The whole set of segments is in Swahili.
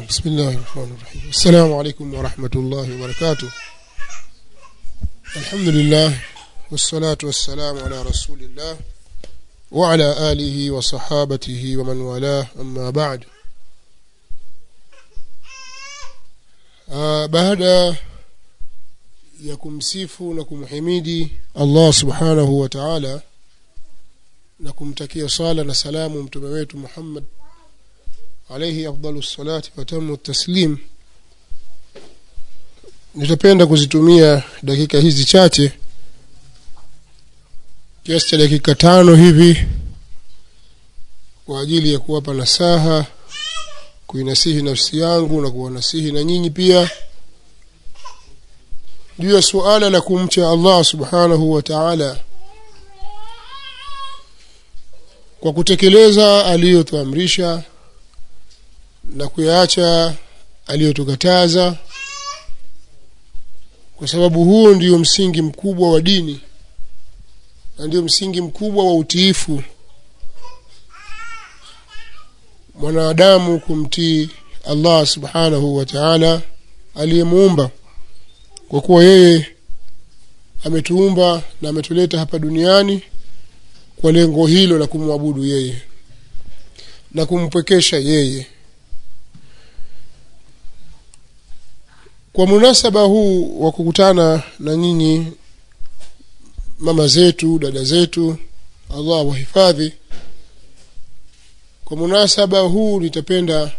بسم الله الرحمن الرحيم السلام عليكم ورحمة الله وبركاته الحمد لله والصلاة والسلام على رسول الله وعلى آله وصحابته ومن والاه أما بعد آه بعد ya kumsifu na kumhimidi Allah subhanahu wa ta'ala na kumtakia sala na salamu mtume wetu Muhammad alayhi afdalu salati wa tamu taslim nitapenda kuzitumia dakika hizi chache kiasi cha dakika tano hivi kwa ajili ya kuwapa nasaha kuinasihi nafsi yangu na kuwanasihi na nyinyi pia juu ya suala la kumcha Allah subhanahu wa ta'ala kwa kutekeleza aliyotuamrisha na kuyaacha aliyotukataza kwa sababu huo ndio msingi mkubwa wa dini na ndio msingi mkubwa wa utiifu mwanadamu kumtii Allah subhanahu wa ta'ala aliyemuumba kwa kuwa yeye ametuumba na ametuleta hapa duniani kwa lengo hilo la kumwabudu yeye na kumpwekesha yeye kwa munasaba huu wa kukutana na nyinyi mama zetu dada zetu Allah wahifadhi kwa munasaba huu nitapenda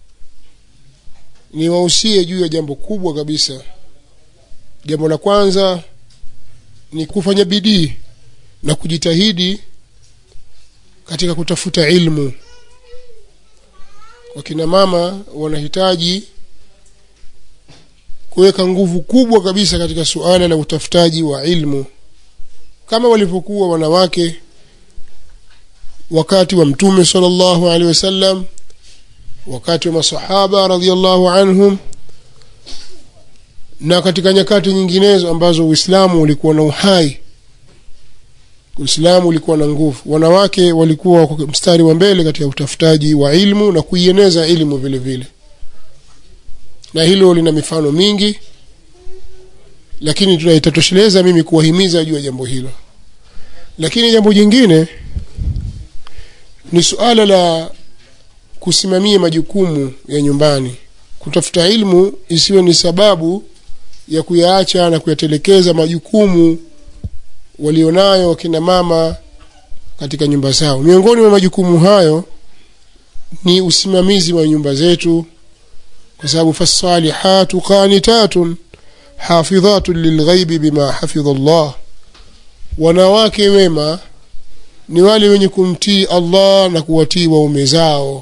niwahusie juu ya jambo kubwa kabisa jambo la kwanza ni kufanya bidii na kujitahidi katika kutafuta ilmu wakina mama wanahitaji kuweka nguvu kubwa kabisa katika suala la utafutaji wa ilmu kama walivyokuwa wanawake wakati wa mtume sallallahu alaihi wasallam wakati wa masahaba radhiallahu anhum na katika nyakati nyinginezo ambazo Uislamu ulikuwa na uhai Uislamu ulikuwa na nguvu wanawake walikuwa mstari wa mbele katika utafutaji wa ilmu na kuieneza ilmu vile vile na hilo lina mifano mingi lakini tunaitatosheleza mimi kuwahimiza juu ya jambo hilo lakini jambo jingine ni suala la kusimamia majukumu ya nyumbani kutafuta ilmu isiwe ni sababu ya kuyaacha na kuyatelekeza majukumu walionayo kina mama katika nyumba zao miongoni mwa majukumu hayo ni usimamizi wa nyumba zetu kwa sababu fasalihatu qanitatun hafidhatun lilghaibi bima hafidha Allah wanawake wema ni wale wenye kumtii Allah na kuwatii waume zao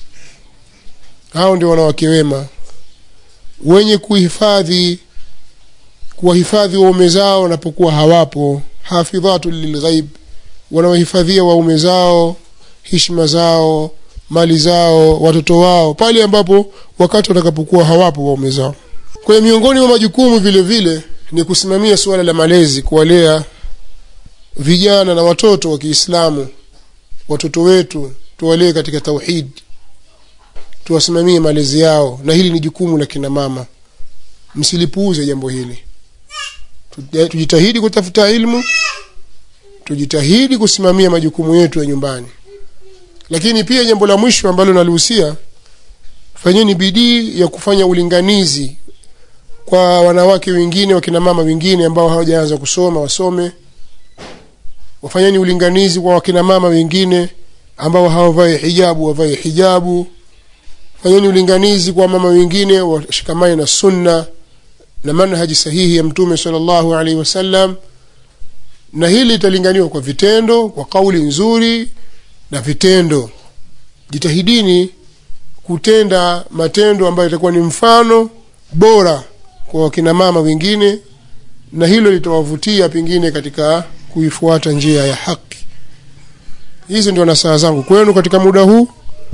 hao ndio wanawake wema wenye kuhifadhi kuwahifadhi waume zao wanapokuwa hawapo hafidhatu lilghaib wanawahifadhia waume zao hishma zao mali zao watoto wao pale ambapo wakati watakapokuwa hawapo waume zao kwa miongoni mwa majukumu vile vile ni kusimamia suala la malezi kuwalea vijana na watoto wa Kiislamu watoto wetu tuwalee katika tauhid tuwasimamie malezi yao na hili ni jukumu la kina mama msilipuuze jambo hili tujitahidi kutafuta ilmu tujitahidi kusimamia majukumu yetu ya nyumbani lakini pia jambo la mwisho ambalo nalihusia fanyeni bidii ya kufanya ulinganizi kwa wanawake wengine wakina mama wengine ambao hawajaanza kusoma wasome wafanyeni ulinganizi kwa wakina mama wengine ambao hawavai hijabu wavae hijabu fanyeni ulinganizi kwa mama wengine washikamane na sunna na manhaji sahihi ya mtume sallallahu alaihi wasallam na hili litalinganiwa kwa vitendo kwa kauli nzuri na vitendo jitahidini kutenda matendo ambayo itakuwa ni mfano bora kwa wakina mama wengine na hilo litawavutia pengine katika kuifuata njia ya haki hizi ndio nasaha zangu kwenu katika muda huu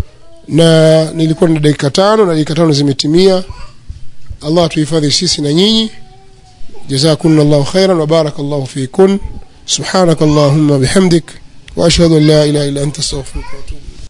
na nilikuwa na dakika tano na dakika tano zimetimia Allah tuhifadhi sisi na nyinyi jazakumna Allahu khairan wa barakallahu fikun subhanak Allahumma bihamdik wa ashhadu an la ilaha illa anta astaghfiruka wa atubu